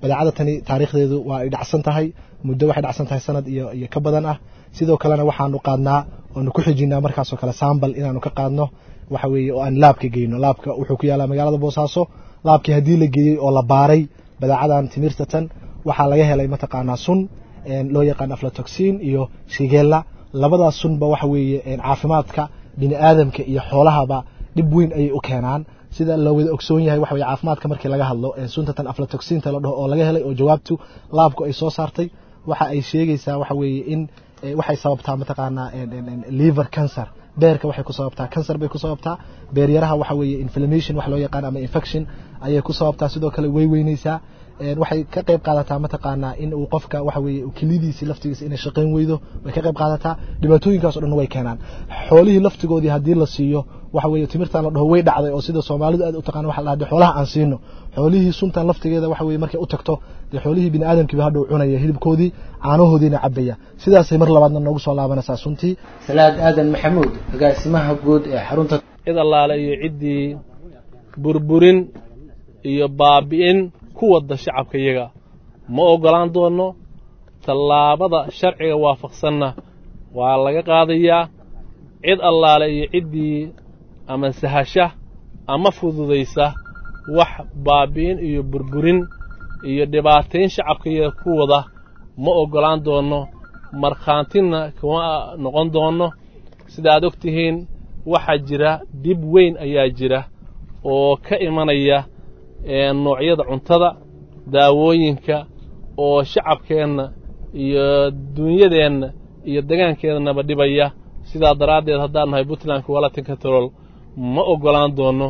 badeecada tani taariikhdeedu waa ay dhacsan tahay muddo waxay dhacsan tahay sanad iyo iyo ka badan ah sidoo kalena waxaanu qaadnaa oonu ku xijinaa markaasoo kale sambal inaanu ka qaadno waxa weeye oo aan laabka geyno laabka wuxuu ku yaalaa magaalada boosaaso laabkii haddii la geeyey oo la baaray badeecadan timirta tan waxaa laga helay mataqaanaa sun loo yaqaan aflatoxin iyo shigella labadaas sunba waxa weeye caafimaadka bini aadamka iyo xoolahaba dhib weyn ayay u keenaan sida la wada ogsoon yahay waxa weye caafimaadka markii laga hadlo suntatan aflatoxinta la dhaho oo laga helay oo jawaabtu laabku ay soo saartay waxa ay sheegaysaa waxa weeye in waxay sababtaa mataqaanaa liver cancer beerka waxay ku sababtaa cancer bay ku sababtaa beeryaraha waxa weeye inflammation wax loo yaqaan ama infection ayay ku sababtaa sidoo kale way weynaysaa waxay ka qayb qaadataa mataqaanaa in uu qofka waxa weeye kelidiisi laftigiisa inay shaqayn weydo way ka qayb qaadataa dhibaatooyinkaas o dhan way keenaan xoolihii laftigoodii haddii la siiyo waxa weeye timirtan la dhaho way dhacday oo sida soomaalidu aad u taqaan waxa la dhaha xoolaha aan siino xoolihii suntan laftigeeda waxa weeye markay u tagto dee xoolihii bini aadamkiiba hadhow cunaya hilibkoodii caanahoodiina cabaya sidaasay mar labaadna noogu soo laabanaysaa suntii salaad aadan maxamuud agaasimaha guud ee xarunta cid allaale iyo ciddii burburin iyo baabi'in ku wadda shacabka iyaga ma oggolaan doonno tallaabada sharciga waafaqsanna waa laga qaadayaa cid allaale iyo ciddii ama sahasha ama fududaysa wax baabi'in iyo burburin iyo dhibaatayn shacabka iyaga ku wada ma oggolaan doonno markhaantina kuma noqon doonno sida aad og tihiin waxaa jira dhib weyn ayaa jira oo ka imanaya noocyada cuntada daawooyinka oo shacabkeenna iyo duunyadeenna iyo degaankeennaba dhibaya sidaa daraaddeed haddaan nahay puntland kuwalatin control ma oggolaan doonno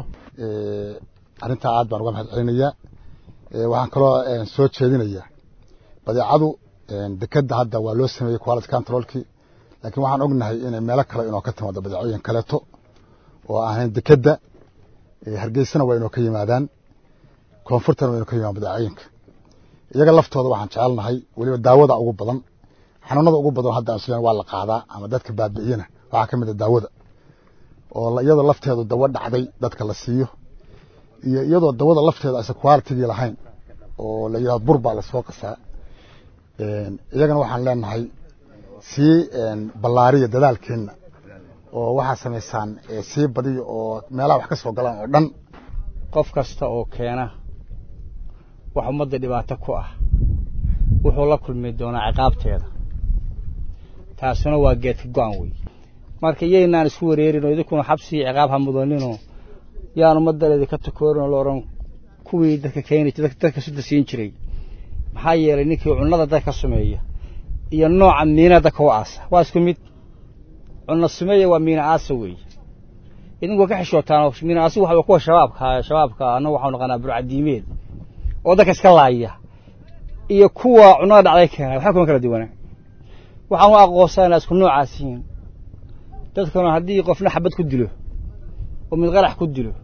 arrintaa aad baan uga mahad celinayaa waxaan kaloo soo jeedinayaa badeecadu dekedda hadda waa loo sameeyey quality controlkii laakiin waxaan ognahay inay meelo kale inoo ka timaado badeecooyin kaleeto oo ahayn dekedda hargeysana waa inoo ka yimaadaan koonfurtana waa inoo ka yimaadaan badeecooyinka iyaga laftooda waxaan jecelnahay weliba daawada ugu badan xanuunada ugu badan hadda isleen waa la qaadaa ama dadka baabi'iyana waxaa ka mid a daawada oo iyadoo lafteedu dawo dhacday dadka la siiyo iyo iyadoo dawada lafteeda aysan qualitigii lahayn oo la yidhahdo bur baa lasoo qasaa iyagana waxaan leenahay sii ballaariya dadaalkeenna oo waxaa samaysaan sii badiya oo meelaha wax ka soo galaan oo dhan qof kasta oo keena wax ummadda dhibaato ku ah wuxuu la kulmi doonaa ciqaabteeda taasuna waa geedka go-an wey marka iyaynaan isku wareerin oo idinkuna xabsi iyo ciqaab ha mudaninoo yaan ummaddaneedi ka takoorin oo la odhan kuwii dadka keeni dadka sudda siin jiray maxaa yeelay ninkii cunnada dadka ka sameeya iyo nooca miina dadka u aasa waa isku mid cunno sameeya waa miina aasa weeye idinku ka xishootaan miina aasi waxa kuwa shabaabka shabaabka annagu waxaanu naqanaa burcadiimeed oo dadka iska laaya iyo kuwa cunnada dhacday keena waxba kuma kala duwanaa waxaan u aqoonsaa inaa isku noocaas yihiin dadkuna haddii qofna xabad ku dilo oo mid qarax ku dilo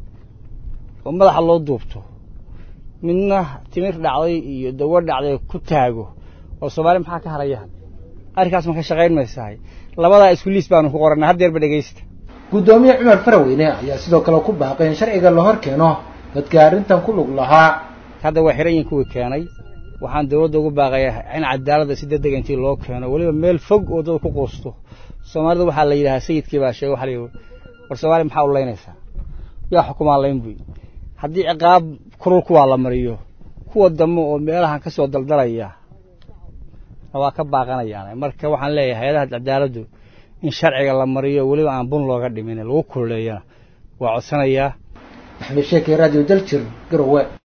oo madaxa loo duubto midna timir dhacday iyo dawo dhacday ku taago oo soomaali maxaa ka harayaan arrinkaas ma ka shaqayn maysahay labadaa isku liis baanu ku qorannaa haddeerba dhegaysta guddoomiye cumar faraweyne ayaa sidoo kale ku baaqay in sharciga la hor keeno dadka arrintan ku lug lahaa hadda waa xiran yihin kuwii keenay waxaan dawladda ugu baaqayaa in cadaaladda si degdega intii loo keeno weliba meel fog oo dad ku quusto soomaalida waxaa la yidhahaa sayidkii baa sheegay waxa la yidhi war soomaaliya maxaa u laynaysaa yaa xukumaa layn buy haddii ciqaab kulul kuwaa la mariyo kuwa dambe oo meelahan ka soo daldalaya waa ka baaqanayaan marka waxaan leeyahay hay-adaha cadaaladdu in sharciga la mariyo weliba aan bun looga dhimin lagu kululeeyana waa codsanayaa maxamed sheekey radio daljir garowe